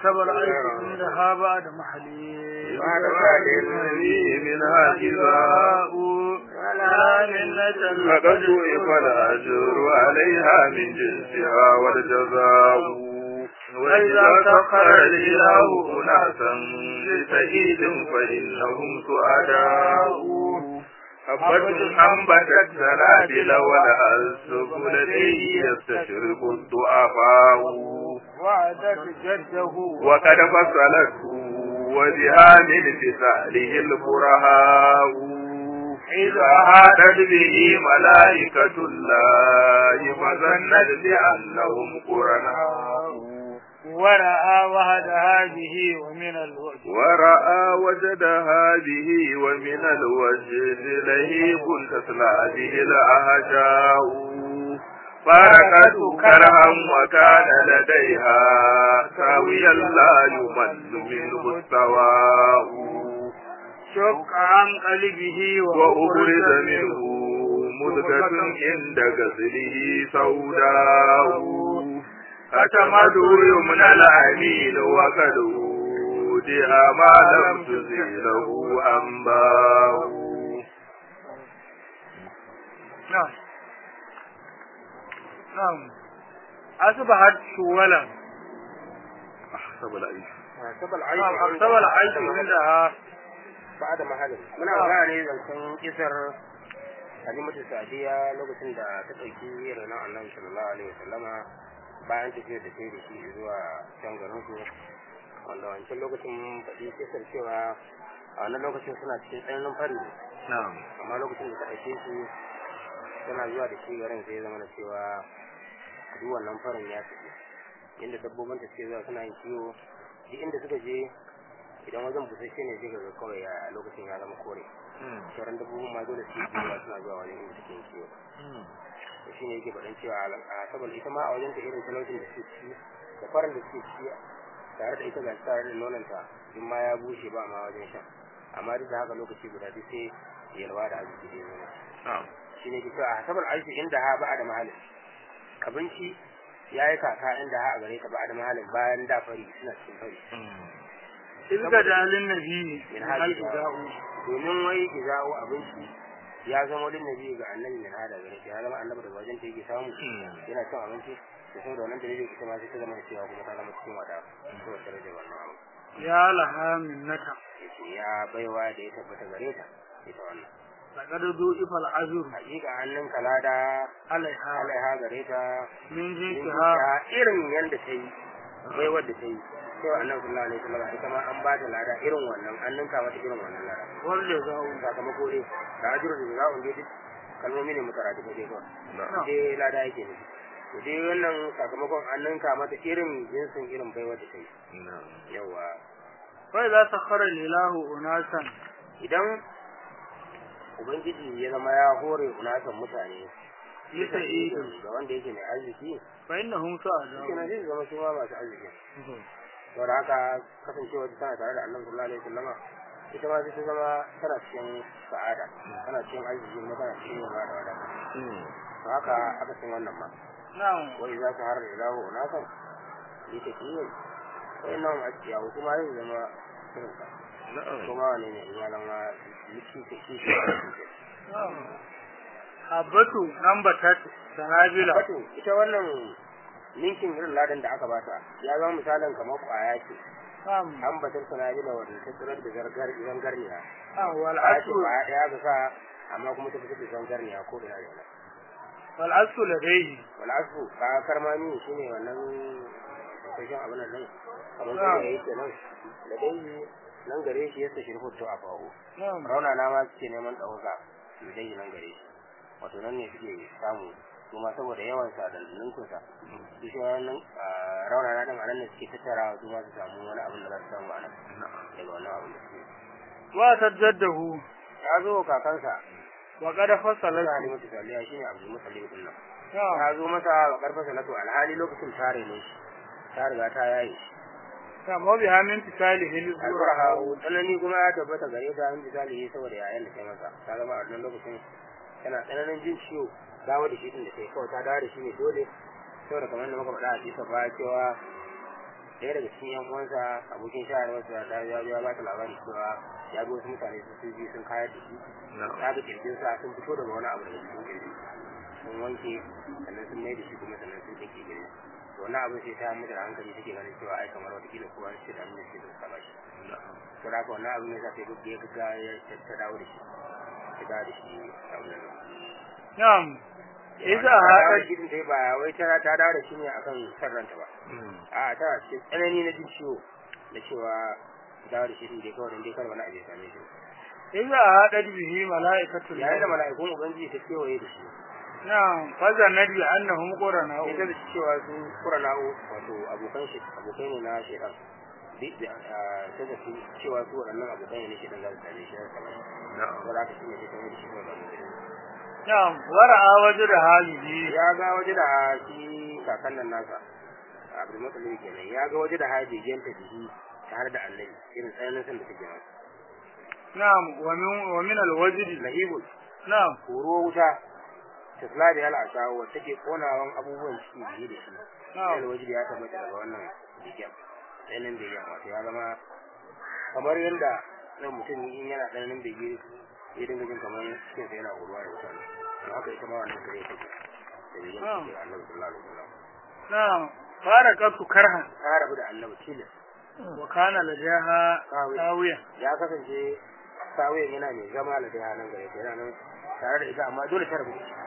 حسب العيش عندها بعد محلي بعد بعد النبي منها جزاء ولا منة لقد ضعف الأجر عليها من جنسها والجزاء وإذا سخر الإله أناسا لسعيد فإنهم سعداء حبة أنبتت سنابل ولا السبل لديه يستشرق الضعفاء وعدت جده وقد فصلته وبها من فساله البرهاء إذا هادت به ملائكة الله فظنت بأنهم قرناء ورأى وهدها به ومن الوجه ورأى وجدها به ومن الوجه لهيب تسلى به الأهجاء فارقت كرها وكان لديها ساويا لا يمل منه السواء شق عن قلبه وأبرز منه مدغة عند غسله سوداء ختمته يمنى الأمين وقد أودها ما لم تزيله أنباء نعم نعم أصبحت شولا أحسب العيش sabal aiki نعم أحسب العيش عندها ba da mahalin muna magana ne zancen kisar halimatu sadiya lokacin da ta ɗauki ranar annabi sallallahu alaihi wasallama bayan tafiyar da sai da shi zuwa can garin su wanda wancan lokacin mun faɗi kisar cewa a wannan lokacin suna cikin tsananin fari ne نعم amma lokacin da ta ɗauke shi tana zuwa da shi garin sai ya zama da cewa duk wannan farin ya tafi inda dabbobin ta suke zuwa suna yin kiwo duk inda suka je idan wajen busasshe ne sai ga kawai a lokacin ya zama kore sauran dabbobin ma dole su yi kiwo suna zuwa wajen inda suke yin kiwo to shi ne yake faɗin cewa a saboda ita ma a wajen ta irin talaucin da suke ci da farin da suke ci tare da ita ga tare da nonanta in ma ya bushe ba ma wajen shan amma duk da haka lokaci guda duk sai yalwa da arziki da ya نعم shi ne cewa a sabar aiki inda ha ba da mahalin abinci ya yi kaka inda ha a gare ta ba da mahalin bayan da fari suna cikin fari إذ جعل النبي min من hali الجزاء domin wai iza'u abinci ya zama wani nabi ga annabi min hada gare shi ya zama annabi daga wajen ta yake samu yana cin abinci da saboda wannan dalilin ita ma sai ta zama da cewa kuma ta zama cikin wada to tare da wannan abu يا لها منة yace ya baiwa da ya tabbata gare ta ita wannan لقد ضعف العذر hakika hannun kalada عليها alaiha gare ta من ta جنسها irin yanda ta yi baiwar da ta yi cewa annabi sallallahu alaihi wasallam ita ma an ba ta lada irin wannan an ninka mata irin wannan lada والجزاء sakamako ne da ajiyar da za'un dai duk kalmomi ne mutarati ko dai kawai نعم dai lada yake ne to dai wannan sakamakon an ninka mata irin jinsin irin baiwar da ta yi نعم yawa فإذا سخر الإله أناسا idan ubangiji ya zama ya hore unasan mutane لسعيد ga wanda yake mai arziki فإنهم shi سعداء na zai zama su ma masu arziki saboda haka kasancewa ta tana tare da annabi sallallahu alaihi wasallama ita ma sai ta zama tana cikin sa'ada tana cikin arziki kuma tana cikin yalwa da wadata to haka aka san wannan ma نعم wai za ka har da dawo na kan yi ta kiyo sai nan a ciya kuma zai zama irin ka نعم kuma wane ne in ya zama liki ta shi نعم حبته نبتت سنابل wato ita wannan ninkin irin ladan da aka bata ya zama misalin kamar kwaya ce نعم an batar sanabila wanda ta tsirar da zargar zangarniya نعم kwaya ce والعسل kwaya ɗaya ga sa amma kuma ta fitar da zangarniya ko ina da ina والعسل لديه wal'asu ka karmami shine wannan kashin abin nan nan kamar da yake nan da dai nan gare shi yasa shirhu to a fawo نعم rauna na ma suke neman ɗauka su dai nan gare shi wato nan ne suke samu kuma saboda yawan sa da ninkun sa su shi wannan rauna na dan anan ne suke tattara su ma su samu wani abin da za su samu a nan daga wannan abin da suke وتجده ya zo kakansa وقد فصلت Sani mutu saliya shine Abdul Muttalib din nan نعم ta zo masa wa karfasa na to alhali lokacin tare ne shi ta riga ta yaye shi نعم وبها من تساله الزرع alfarha tsanani kuma ya tabbata gare ta in misali saboda yayan da kai masa ta zama a wannan lokacin tana tsananin jin ciwo dawo da shi din da kai kawai ta dawo da shi ne dole saboda kamar da muka faɗa a cikin ba cewa ɗaya daga cikin yan uwansa abokin shayarwarsa ta ya ya ba ta labari cewa ya ga wasu mutane su sun bi sun kayar da shi ta ga kirjin sa sun fito daga wani abu daga cikin kirji sun wanke sannan sun mai da shi kuma sannan sun take kirji to wannan abin sai ta mutu da hankali take ganin cewa ai kamar wata kila kowa shi da abin da shi da saba shi to da haka wannan abin ya sa sai duk ya ga ya ta dawo da shi ta dawo da shi a wannan na'am idza ta dawo hada da shi din dai ba wai ta ta dawo da shi ne akan sarranta ba a ta cikin tsanani na jin ciwo da cewa dawo da shi din dai kawai dan dai kar wani abu ya same shi idza hada bihi malaikatul yayin da mala'ikun ubangiji ta kewaye da shi na'am fazanna bi annahum qurana ita da cewa su kurana'u wato abokan shi abokai ne na shaitan duk da ta da su cewa su waɗannan abokai ne na shaitan za su same shi za su same shi saboda haka shi ne shi kamar da shi kuma da mutum na'am wara'a wajra halihi ya ga waje da shi kakan nan nasa abdul mutsalin kenan ya ga waje da haji genta jihi tare da annabi irin tsananin san da take masa na'am wa min wa min alwajdi lahibul na'am horo wuta ta tsala da yala ashawo wacce take konawan abubuwan ciki biye da shi na'am sai waje ya tabbata daga wannan jikin tsananin da yamma wato ya zama kamar yadda nan mutum in yana tsananin bege ya dinga jin kamar cikin sa yana horuwa da wuta ne haka ita ma wannan sai take da begen Na'am. cikin annabi sallallahu alaihi wasallam na'am farakatu karhan ta rabu da annabi tilas wa kana ladaha tawiya ya kasance sawayen yana mai zama da dai nan gare ta yana nan tare da ita amma dole ta rabu da shi.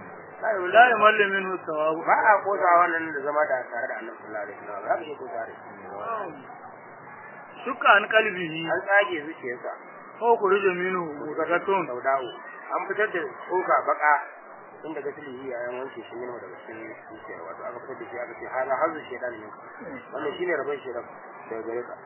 la yamallu minhu thawabu ba a kosa wannan da zama da tare da annabi sallallahu alaihi wasallam za ka iya kosa da shi shukka an qalbihi an tsage zuciyarsa ko kuruje minhu zakatun saudawo an fitar da tsoka baka inda ga tilihi ya yan wanke shi minhu daga cikin zuciyar wato aka fitar da shi aka ce hala hazu shedan ne wannan shine rabon shedan daga gare ka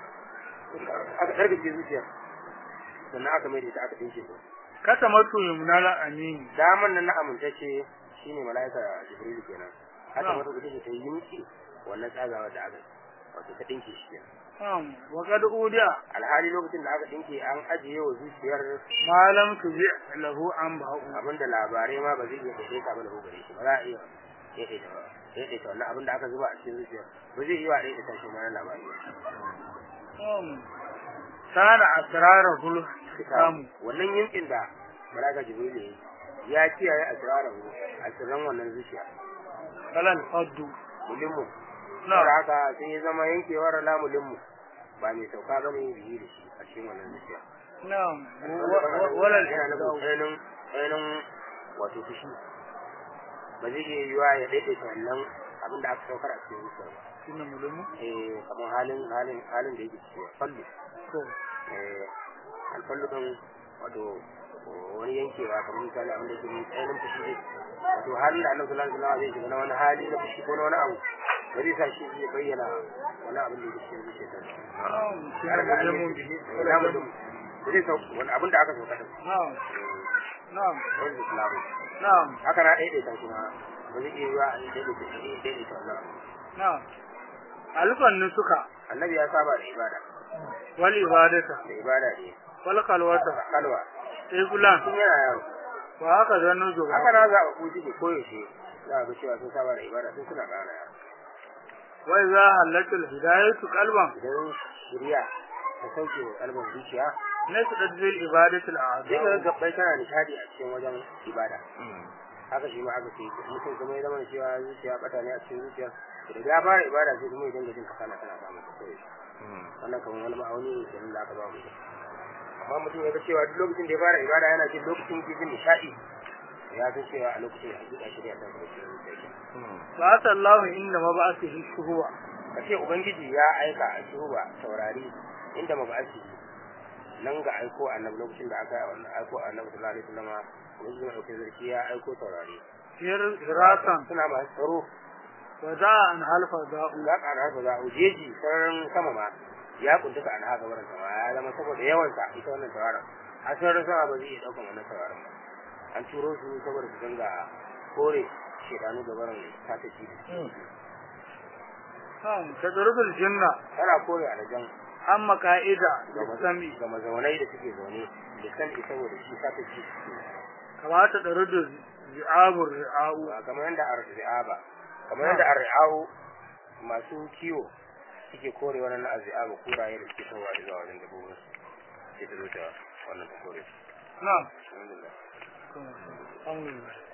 aka ɗargace zuciyar sannan aka mai da ita aka dinke ta katamatu yumnala amin daman nan na amintacce shine mala'ika jibril kenan haka Na'am. mata gudu ta yi miki wannan tsagawa da aka wato ta dinke shi kenan na'am wa qad udiya alhali lokacin da aka dinke an ajiye wa zuciyar ma lam tuji lahu an ba'u abinda labarai ma ba zai iya daidai ka ba da gare shi ba za a iya daidaita ba daidaita wannan abin da aka zuba a cikin zuciyar ba zai iya daidaita shi ma na labari ba na'am sana asrarul kamu wannan yankin da malaka jibril ya yi, ya kiyaye asrarahu asirran wannan zuciya kalal faddu mulimmu na'am saboda haka sai ya zama yankewar lamulinmu ba mai sauka ba ne biyu da shi a cikin wannan zuciya na'am wala yana nufin tsananin tsananin wato fushi ba zai iya yiwa ya daidaita wannan abin da aka saukar a cikin zuciyar ba shine mulumu eh kamar halin halin halin da yake ciki fallu to eh alfallu din wato wani yankewa kamar misali abin da yake mai tsananin fushi ne wato halin da annabi sallallahu alaihi wasallam zai shiga na wani hali na fushi ko na wani abu ba zai sa shi ya bayyana wani abin da yake cikin zuciyarsa na'am har ga shine alimin mulumu bihi wani abin da ba zai sau wani abin da aka sauka din na'am na'am wani islamu na'am haka na daidaita shi ma ba zai iya yiwa a daidaita daidaita wannan abu na'am alfan nusuka annabi ya saba da ibada wal ibadata da ibada ne wal kalwata kalwa sai fulan tun yana yaro wa haka zannu zuwa haka na za a kuji ke koyaushe za a ga cewa sun saba da ibada sun suna ƙara yaro wai za halatul hidayatu qalban idan shirya ta sauke wa kalmar zuciya nasdat bil ibadatil sai ka a'zam gabbai tana nishadi a cikin wajen ibada haka shi ma aka ce mutum kuma ya zama da cewa zuciya bata ne a cikin zuciya da ya fara ibada sai kuma ya dinga jin kasala tana samun ta koyaushe wannan kamar wani ma'auni ne kenan da aka ba mu amma mutum ya ga cewa duk lokacin da ya fara ibada yana jin lokacin ke jin nishadi ya san cewa a lokacin hakika shirya ta kuma cikin zuciya ba sallahu inda mab'athihi shuhuwa kace ubangiji ya aika a shuba taurari inda mabasi nan ga aiko annabi lokacin da aka aiko annabi sallallahu alaihi wasallam ubangiji mai dauke zarki ya aiko taurari hir hirasan suna masu tsaro wa za an halfa da'u za ka haka za ujeji sararin sama ma ya kuntuka an haka wurin sama ya zama saboda yawan sa ita wannan tauraron a sararin sama ba zai iya daukan wannan tauraron ba an turo su saboda su dinga kore shedanu da barin sata ci kan tadrubul jinna tana kore alajan amma ka'ida ga da sami ga mazaunai da suke zaune da san ita saboda shi sata ci kamata da rudu zi'abur ri'au ba kamar yadda arzi'a ba kamar yadda arzi'a'u masu kiwo suke kore wannan na azzi'a ba kuraye da suke tawa zuwa wajen dabbobin sai ta zo ta wannan ta kore su na'am alhamdulillah alhamdulillah